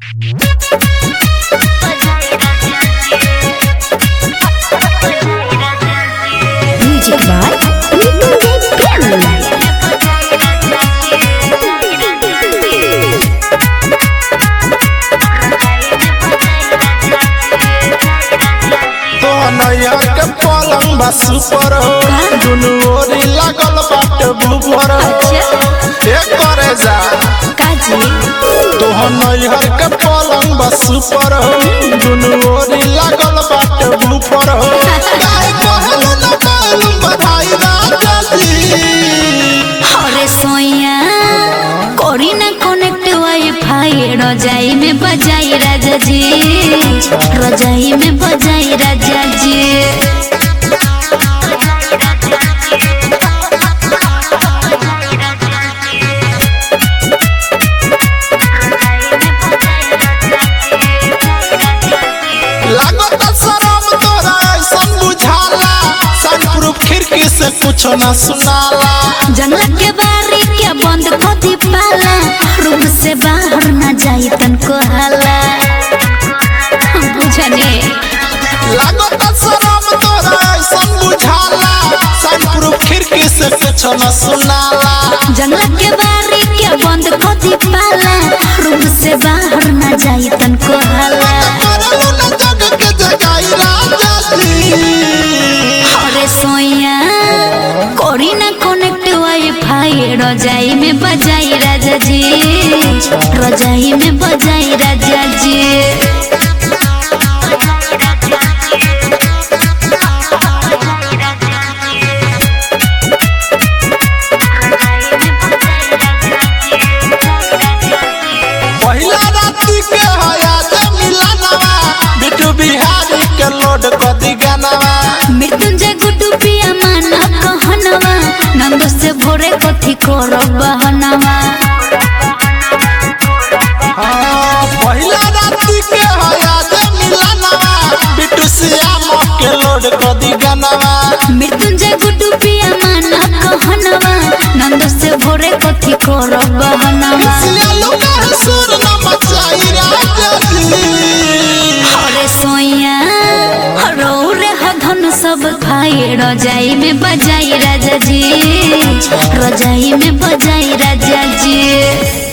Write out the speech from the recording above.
Music by Little Piano. तो नैया के पलंग बा सुपर हो दुनु ओरी लागल बाटे बुबर हो अच्छा। ए करे जा काजी तो नैया के पलंग बा सुपर हो दुनु ओरी लागल बाटे बुबर हो गाय कहलू न कहलू बधाई राजा जी अरे सोया करी ना कनेक्ट वाईफाई रजाई में बजाई राजा जी रजाई में बजाई राजा जी लागत शरम तोरा ऐसन बुझाला सनप्रूफ खिड़की से कुछो न सुनाला जंगला के बारी के बंद कर दी पाला रूम से बाहर ना जाई तनको हाला बुझने लागत शरम तोरा ऐसन बुझाला सनप्रूफ खिड़की से कुछो न सुनाला जंगला के बारी के बंद कर दी पाला रूम से बाहर ना जाई तनको हाला करलू न जग के जगाई राजा जी अरे सोया करी ना कनेक्ट वाईफाई रजाई में बजाई राजा जी रजाई में बजाई राजा जी पहिला राती के हया जे मिलनवा बिटू बिहारी के लोड कदी गनवा मृत्युंजय गुड्डू पिया माना कहनवा नंद से भोरे कथी करो बहनवा हाँ, पहिला राती के हया जे मिलनवा बिटू श्याम के लोड कदी गनवा मृत्युंजय गुड्डू पिया माना कहनवा नंद से भोरे कथी करो बहनवा सियालू का सुर न मचाई राजा जी अरे सोया रो रे हधन सब खाए रजाई में बजाई राजा जी रजाई में बजाई राजा जी